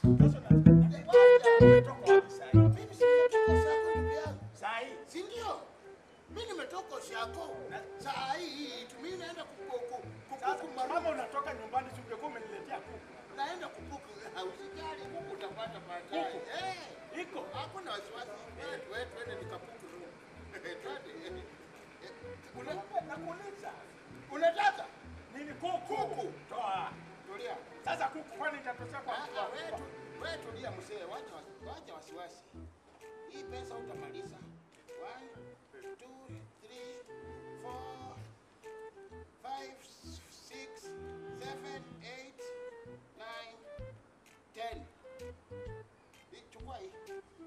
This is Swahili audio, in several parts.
Pesa na- umetoka wapi saa hii? Mimi si nimetoka Ushago ndugu yangu. Saa hii? Si ndio? Mimi nimetoka Ushago. Saa hii tu mimi naenda kukuku Sasa kukuku kama marumu. unatoka nyumbani si ungekuwa umeniletea kuku. Naenda kukuku. Usijali kuku utapata baadaye. Kuku? Eh. Iko. Hakuna wasiwasi. Wewe wewe twende nikakuku tu. Twende. Eh, una- Nakuuliza. Unataka? Nini kuku? Kuku. Toa. Tulia. Sasa kuku kwani itatosha kwa Ah, mtu wa- ah, wewe tu- wewe tulia mzee, wacha wasi- wacha wasiwasi. Hii pesa utamaliza. One, two, three, four, five, six, seven, eight, nine, ten. Hii, Chukua hii.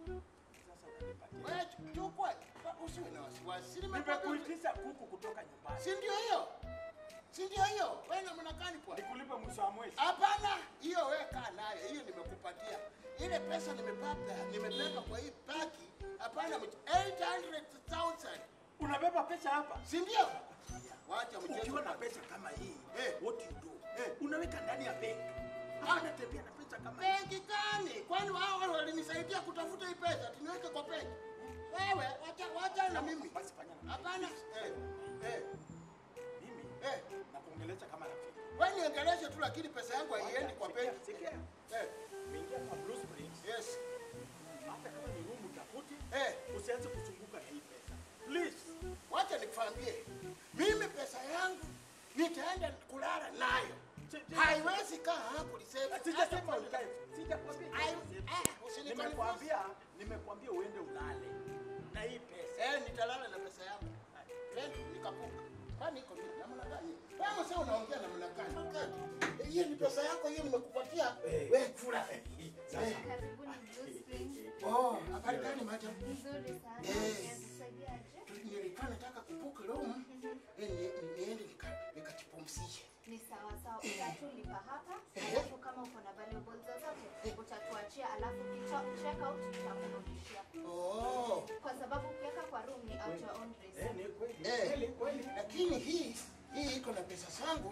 Sasa unanipatia. Wewe chu- chukua. Usiwe na wasiwasi. Si nimekwambia- Nimekuitisha kuku kutoka nyumbani. Si ndio hiyo? Si ndio hiyo? Wewe na mnakani kwa? Nikulipe mwisho wa mwezi. Hapana, hiyo wewe kaa nayo, hiyo nimekupatia. Ile pesa nimepata, nimepeka kwa hii paki. Hapana, mch- 800,000. Unabeba pesa hapa. Si ndio? Wacha mchezo. Ukiwa na pesa kama hii, Eh. what you do? Eh. Unaweka ndani ya benki. Hapana tembea na pesa kama hii. Benki gani? Kwani wao walinisaidia kutafuta hii pesa, tuniweke kwa benki. Wewe wacha wacha na mimi. Basi fanya na Hapana. Eh. Eh. mimi. Eh. Nakuongelesha kama rafiki. Wewe niongeleshe tu lakini pesa yangu haiendi kwa Sikia, benki. sikia. Eh. Umeingia kwa Blue Springs. Yes. Hata kama ni room utafuti, Eh. usianze kuzunguka na hii pesa. Please. Wacha nikwambie, mimi pesa yangu nitaenda kulala nayo, Si- si- haiwezi kaa hapo lisema. Sijasema ukae. Sijakwambia. Ai- usiseme. ah, usinikonfuse. Nimekwambia, nimekwambia uende ulale na hii pesa. Eh, nitalala na pesa yangu. Twende nikapuka. Kwani iko nini? Namna gani? Wewe sasa unaongea namna gani? Eh, Hiyo ni pesa yako, hiyo nimekupatia. Eh. Wewe kula. Sasa. Karibuni Blue Springs. Oh, habari gani madam? Nzuri sana. Eh. Nikusaidiaje? Nilikuwa nataka kupuka room. Eh, ni- ni- niende nika- nikajipumzishe. Ni sawa sawa. Utatulipa hapa, Eh. alafu kama uko na valuables zozote utatuachia, alafu kicho- check out tutakurudishia, Oh. kwa sababu ukiweka kwa room ni at your own risk. Eh, ni kweli. Eh, Kweli, kweli. lakini hii hii iko na pesa zangu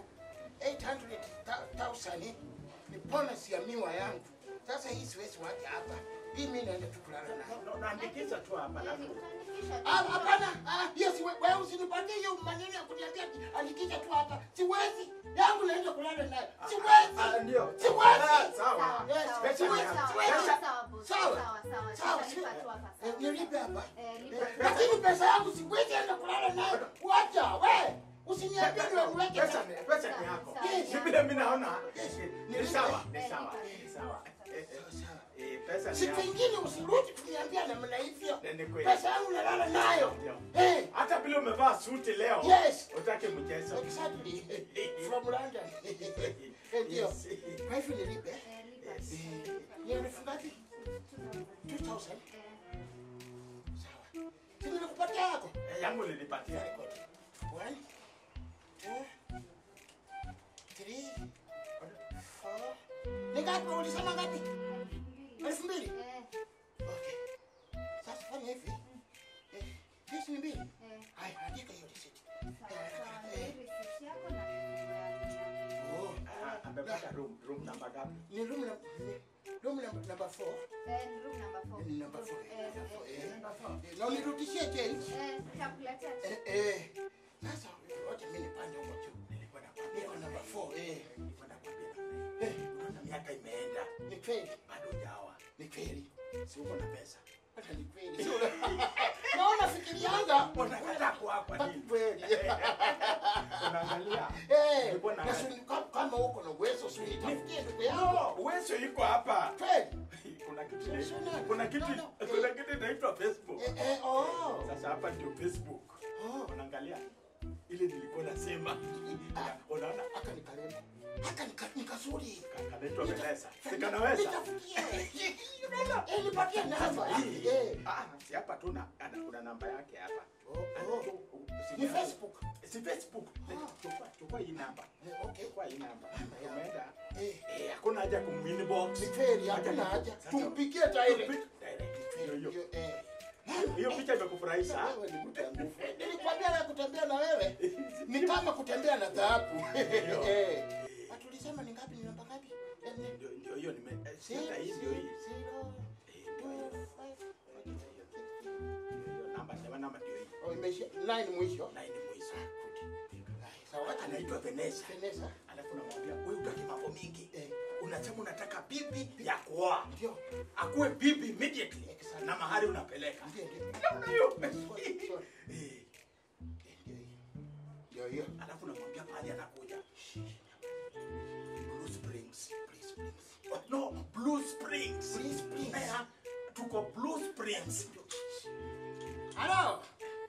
800,000 ni bonus ya miwa yangu. Sasa hii siwezi wacha hapa, hii mimi naenda tu kulala nayo. Na- na- Naandikisha tu hapa Yaani alafu. utaandikisha tu. Ah, Hapana, ah, hiyo siwe, wewe usinipatie hiyo maneno ya kuniambia ati andikisha tu hapa. Siwezi, yangu naenda kulala nayo. Ah, Siwezi, ndio. siwezi. Ah, Sawa, Sawa. Yes, sawa, pesa sawa, ni sawa, hapa. sawa, Pesa- sawa, boss. sawa. Sawa, sawa, Sawa, tutalipa tu hapa, Eh, sawa. Nilipe hapa. Eh, lipa. Lakini pesa yangu siwezi enda kulala nayo. Wacha, we. Usiniambie niwe niweke Pesa ni pesa ni yako. Sawa, Yes. Si vile mimi naona. Yes. Ni sawa, ni Eh, sawa, lipa. ni sawa. Eh, eh, Sawa. eh, pesa ni Siku yako. ingine usirudi kuniambia namna hivyo. Eh, ni kweli. Pesa yangu nalala nayo. Ndio. Hey, Hata vile umevaa suti leo. Yes. Utake mchezo. exactly. From London. Eh, Ndio. Yes. Kwa hivyo nilipe. Eh, lipa. Eh, Ni elfu ngapi? 2000. Eh, Sawa. Si nilikupatia yako? Eh, Yangu nilipatia. Very good. One, two, three, four. Ni ngapi? Ulisema ngapi? Elfu mbili? eh, Okay. Sasa fanya hivi. Eh, hizi ni mbili. eh, Haya, andika hiyo receipt. sawa, sawa. Hii receipt yako na funguo Oh, Ah, Amepata room, room namba ngapi? ni room number room number number 4. Eh, room number four. Ni number 4. Eh, eh, Eh, na unirudishie change. eh, tutakuletea tu. Eh, eh. Sasa wacha mimi nipande huko juu. Nilikuwa nakwambia. Niko number 4. Eh, Nilikuwa nakwambia namna hii. Unaona miaka imeenda. ni kweli. Bado hujaoa. Ni kweli. Si uko na pesa. Hata ni kweli. Sio una- Naona fikirianga. Unakataa kuapa nini? Kweli. Unaangalia. Eh, Nilikuwa na na suni- kama- kama uko na uwezo si unitafutie ndugu yangu. No, uwezo iko hapa. Kweli. Kuna kitu Sio nani? kuna kitu No, no. kuna kitu inaitwa Facebook. Eh, eh, oh. Sasa hapa ndio Facebook. Oh. Unaangalia ile nilikuwa nasema. Unaona Aka ni karembo. Aka ni ka- ni kazuri. kanaitwa Melesa. Si kanaweza? Nitafutie. Eh, nipatie namba. Eh. Ah, si hapa tu na ana- kuna namba yake hapa. Oh, oh. Si- Ni Facebook. Si Facebook. Ah. Chukua chukua hii namba. Eh, okay. Chukua hii namba. Umeenda. Eh. Eh, hakuna haja kuminbox. Ni kweli, hakuna haja. Tumpigie direct. Hiyo hiyo. Hiyo, eh. Hiyo picha imekufurahisha? Wewe ni mtu wa nguvu. Nilikwambia na kutembea na wewe ni kama kutembea na dhahabu. Ndio. Eh. Atulisema ni ngapi? Ni namba ngapi? Eh, nini? Ndio ndio hiyo nime eh, Zero, sita hii ndio hii. zero, Eh, ndio hiyo. two, five, Ndio hiyo namba sema namba ndio hii. Oh, imeisha nine mwisho. Na hii ni mwisho. Sawa, acha Anaitwa Vanessa. Vanessa. Alafu namwambia wewe utaki mambo mingi. Eh. Unasema unataka bibi ya kuoa. Ndio. Akuwe bibi immediately. Exactly. Na mahali unapeleka. Ndio, ndio. Namna hiyo. Sorry, sorry. Eh. Eh, Ndio hiyo. Ndio hiyo. Alafu namwambia pale anakuja. Blue Springs. Blue Springs. Oh, no, Blue Springs. Blue Springs. Eh, tuko Blue Springs. Halo.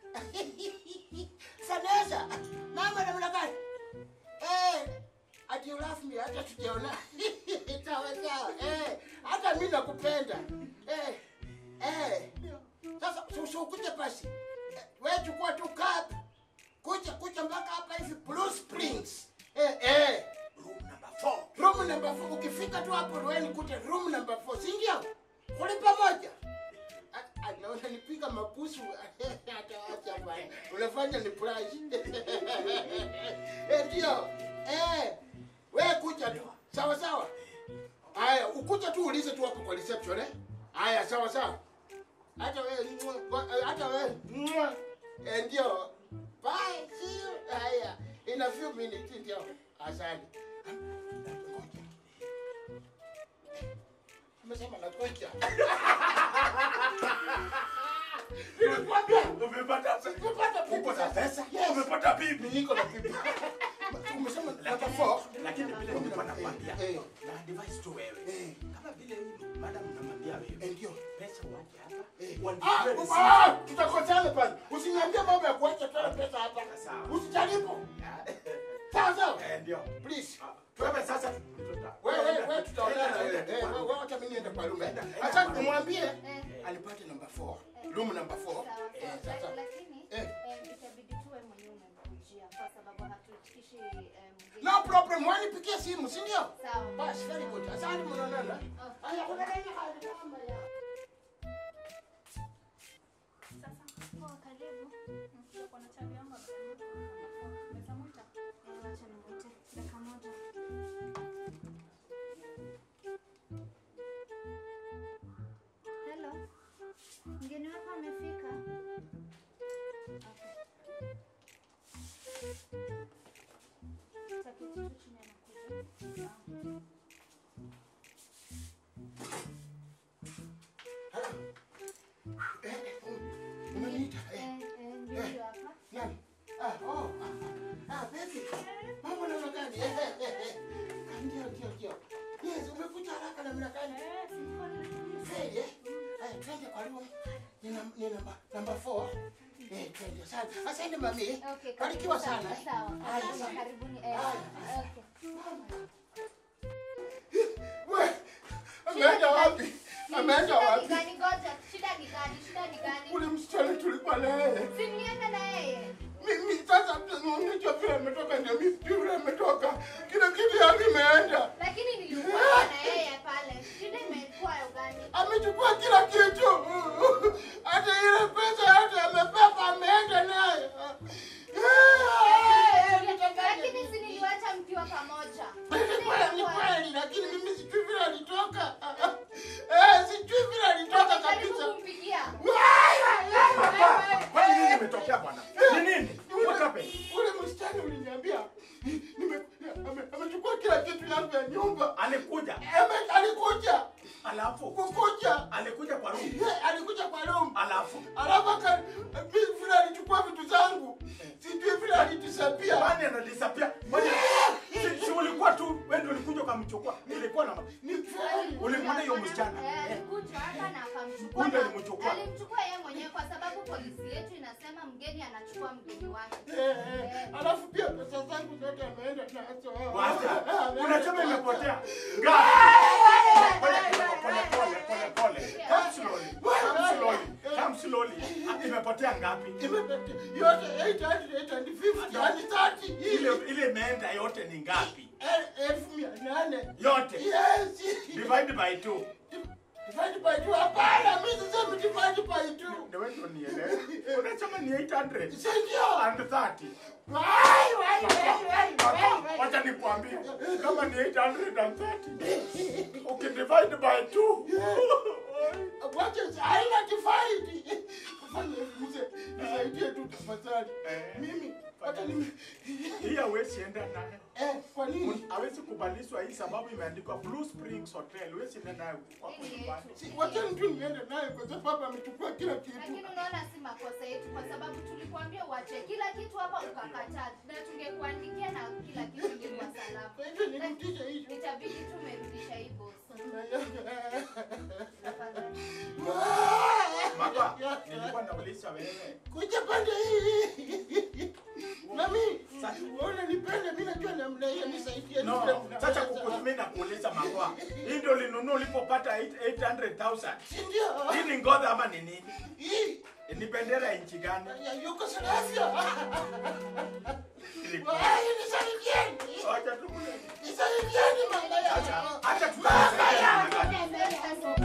Vanessa. Mama namna gani? Eh, ati ulafu mi hata tujaona. Sawa sawa. Eh, hata mimi nakupenda. Eh. Eh. Sasa susu kuja basi. Eh, Wewe chukua tu cup. Kuja kuja mpaka hapa hivi Blue Springs. Eh, eh. Room number four. Room number 4 ukifika tu hapo wewe kute room number 4 si ndio? Kule pamoja. A- Anaona nipiga mabusu ataacha bwana. Unafanya ni prize. Eh ndio. Eh. Wewe kuja tu. Sawa sawa. Haya, ukuja tu ulize tu hapo kwa reception eh. Haya, sawa sawa. Hata wewe mwa- hata wewe mwa. Eh ndio. Bye. See you. Haya. In a few minutes ndio. Asante. Ngoja. Umesema nakuja. Nilikwambia Umepata pesa? Umepata pesa. Uko na pesa? Yes. Umepata bibi? niko na bibi. Umesema Lakini- namba 4. lakini vile nilikuwa nakwambia Eh, na advice tu wewe eh, kama vile huyu madam namwambia eh, wewe ndio. pesa uache hapa Eh. uandike Ah, receipt. ah, tutakosana pale. Usiniambie mambo ya kuacha toa pesa hapa. Sawa. Usijaribu. Sawa sawa. Eh, ndio Please. Ah, wewe sasa Wewe wewe wewe tutaonana. Enda, Eh, enda, eh, enda. wewe acha mimi niende kwa room. Enda, enda. Acha nimwambie Eh, alipata number 4. Room number 4. sawa, Eh, sawa. sasa. Lakini Eh. eh, itabidi tuwe mwenyewe umemkujia kwa sababu hatuitishi eh, mgeni. No problem. Wanipigie simu, si ndio? Sawa. Basi very good. Asante mnaonana. Oh. Haya, kuna nini hali kama ya? Poa, karibu. Eh, wacha ningojee dakika moja. Hello. Mgeni wako amefika? Okay. Taketi tu chini anakuja. Sawa. Eh, eh, umeniita? Eh, Eh, eh, ndio huyo hapa. nani? Ah, oh, ah, ah, ah, baby. Mambo namna gani? Eh, eh, eh, eh. Ah, Ndio, ndio, ndio. Yes, umekuja haraka namna gani? Eh, sikuwa nimekuja. Kweli, eh? Haya, twende kwa room. Ni nam- ni namba namba 4. Eh, twende. Asante. Asante mami. Okay, Barikiwa karibu sana. eh. Sawa. Haya, Sawa, asante. karibuni. Eh, Haya. okay. We, ameenda wapi? Ameenda Shida ni wapi? gani? Ngoja, shida ni gani? Shida ni gani? Ule msichana tulikuwa naye. Si mniende na yeye. Mimi sasa unajua vile ametoka ndio mimi sijui vile ametoka. Kila kitu yake imeenda. Lakini nilikuwa na yeye pale. Shida imekuwa ya gani? Amechukua kila kitu. Hata ile pesa yote amebeba ameenda nayo. Lakini si niliwacha mkiwa pamoja. Ni kweli, ni kweli, lakini mimi sijui vile alitoka. Eh, sijui vile alitoka Karibu kabisa. kumpigia. kwani nini imetokea bwana ni nini what happened Ule msichana uliniambia nime- ame- amechukua kila kitu yangu ya nyumba. alikuja Ame- Alikuja alafu kukuja, alikuja kwa room Eh, alikuja kwa room, alafu alafu aka- mimi vile alichukua vitu zangu, sijui vile alitisapia. kwani anadisapia kwani si, si ulikuwa tu wewe ndio ulikuja ukamchukua ilikuwa na Ni kweli. Ulimwona hiyo msichana? Eh, alikuja hapa na akamchukua. Kumbe na- alimchukua. Alimchukua yeye mwenyewe kwa sababu polisi yetu inasema mgeni anachukua mgeni wake. Eh, eh, alafu pia pesa zangu zote ameenda nazo. wacha Ameenda unasema nazo. imepotea ngapi pole pole pole pole pole come slowly come slowly come slowly imepotea ngapi Imepotea. Yote 800, 850, yani 30. ile ile imeenda yote ni ngapi El- elfu mia nane. yote Yes. divide by two divide by two. Hapana, mimi sisemi divide by two. Ndio wewe ndio nielewe. Unasema ni 800 Si ndio? and 30. Wai, wai, wai, wai, wai, wai. Wacha nikwambie kama ni 830 ukidivide by 2 Wacha haina divide. Fanya mzee, nisaidie tu tafadhali. Eh. Mimi hata nime hii hawezi enda nayo. eh, kwa nini? Hawezi kubalishwa hii sababu imeandikwa Blue Springs Hotel. Hawezi enda nayo kwa Hii ni nyumbani. yetu. Si wacha tu niende naye kwa sababu amechukua kila kitu. Lakini unaona si makosa yetu kwa sababu tulikuambia uache kila kitu hapa ukakataa, na tungekuandikia na kila kitu ingekuwa salama. Kwa hivyo nirudishe hiyo. Itabidi tumerudisha hii boss. Tafadhali. Mama, nilikuwa nauliza wewe. Kuja pande hii. Nami, uone nipende mimi najua namna hiyo nisaidie. No, nipe- sasa kukutumia na kuuliza makwa. Hii ndio ulinunua ulipopata 800,000. Si ndio? Hii ni ngozi ama ni nini? Hii Ni bendera ya nchi gani? ya Yugoslavia. Ilikuwa- Wai, nisaidieni. Acha tukule. Nisaidieni mama Acha, yangu. acha Mama tukule. yangu. Tuende mbele sasa.